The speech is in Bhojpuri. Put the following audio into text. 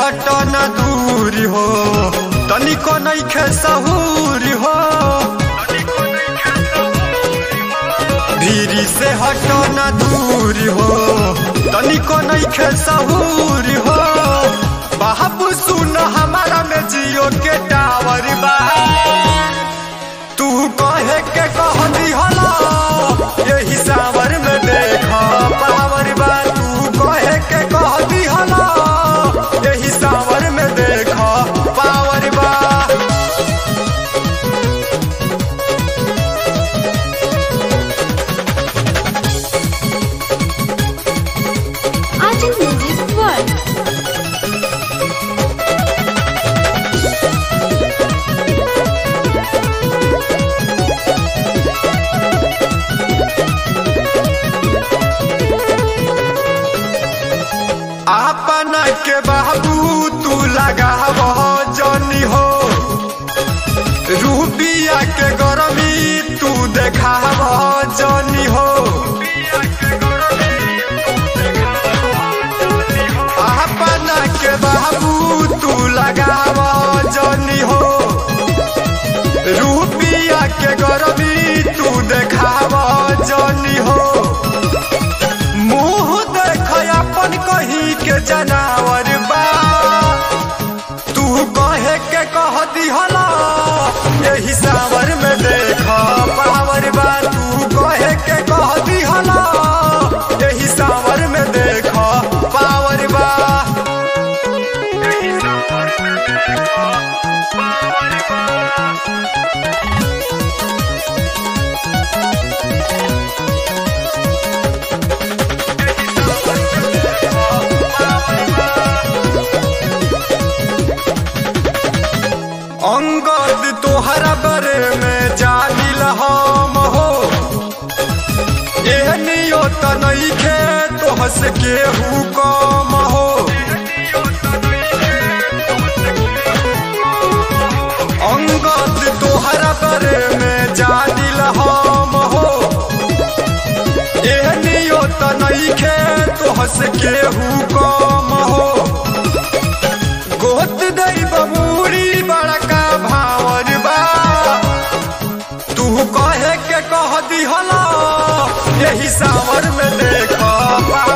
हट न दूरी हो तनिको नइखे सहूरी हो धीरी से हट न दूरी हो तनिको नइखे सहूरी हो बाबू सुन हमारा में जियो के टावर बा तू कहे के कह दिहला यही सावर में देख पावर बा तू कहे के कह दिहला यही सावर में देख पावर बा Arjun Music World. अपना के बाबू तू लगाव जनी हो रूपिया के गरमी तू देखाव जनी हो अपना के बाबू तू लगाव जनी हो रूपिया के गरमी तू देखाव जनी हो मुंह देख अपन कहीं के जनावर बा तू कहे के कह दिहला यही सावर में देख पावर बा तू कहे के कह दिहला यही सावर में देख पावर बा अंगद तोहरा बरे में जानिल हम हो एहनियो त नइखे तोहस केहू कम हो अंगद तोहरा बरे में जानिल हम हो एहनियो त नइखे तोहस केहू कम हो गोत दई बबूरी बड़का भावर बा तू कहे के कह दिहला यही सावर में देख पा